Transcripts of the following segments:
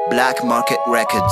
Black Market Records.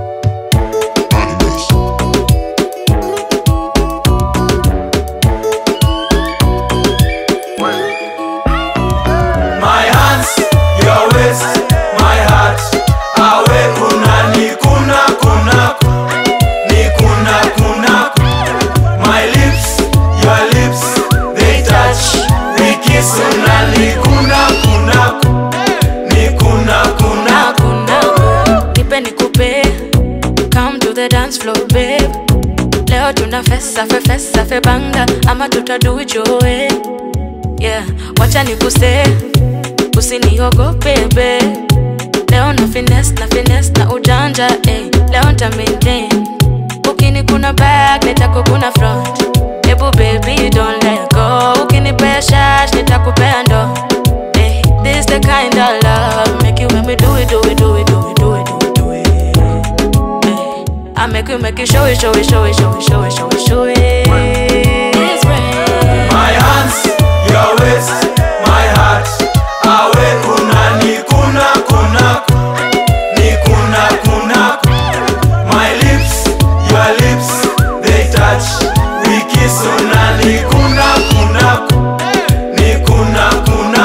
My hands, your waist, my heart. Awe kuna ni kuna kuna ni kuna kuna. My lips, your lips, they touch. We kiss una ni kuna kuna ni kuna kuna. hakuna nipe nikupe come to the dance floor babe leo tuna fesa fe fesa fe banga ama tutadu ijoe yeah wacha nikuse usiniogope babe leo na finesse na finesse na ujanja eh. leo nta maintain ukini kuna back nitakukuna front hebu baby don't let go ukinipea shash nitakupea ndo eh. this the kind of love make you make me do it do it do it do it do it do it do it eh. I make you make you show it show it show it show it show it show it show it It's rain. My hands, your waist, my heart. Awe kuna ni kuna kuna ni kuna kuna. My lips, your lips, they touch. We kiss una ni kuna kuna ni kuna kuna.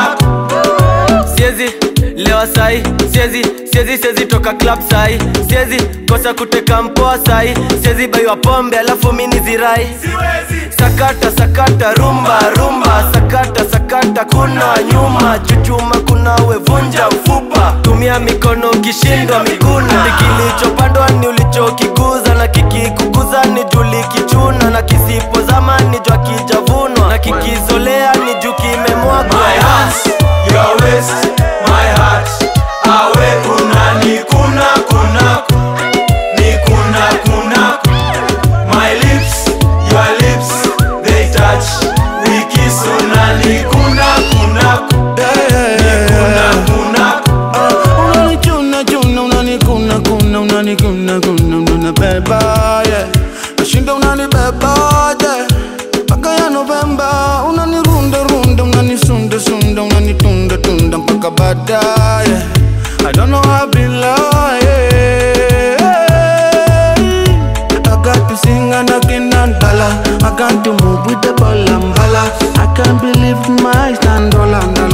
siezi lewa sai siezi siezi siezi toka club sai siezi kosa kuteka mpoa sai siezi baiwa pombe alafu mini zirai sakata sakata rumba rumba sakata sakata kuna nyuma chuchuma kuna wevunja mfupa tumia mikono ukishindwa miguna kilichopandwa ni ulichokikuza na kikikukuza ni juli kichuna na kisipozama ni jwa kijavunwa na kikizolea ni juu kimemwagwa My hands, your waist, my heart. Awe kuna ni kuna kuna ni kuna kuna. My lips, your lips, they touch. We kiss una ni kuna kuna ni kuna kuna. unanichuna chuna unanikuna kuna unanikuna kuna unanibeba yeah nashinda unanibeba yeah mpaka ya Novemba unanirunda runda unanisunda sunda unanitunda tunda mpaka baadaye I don't know how I be lying I got to sing and I cannot dollar I got to move with the ball and bala I can't believe my stand all and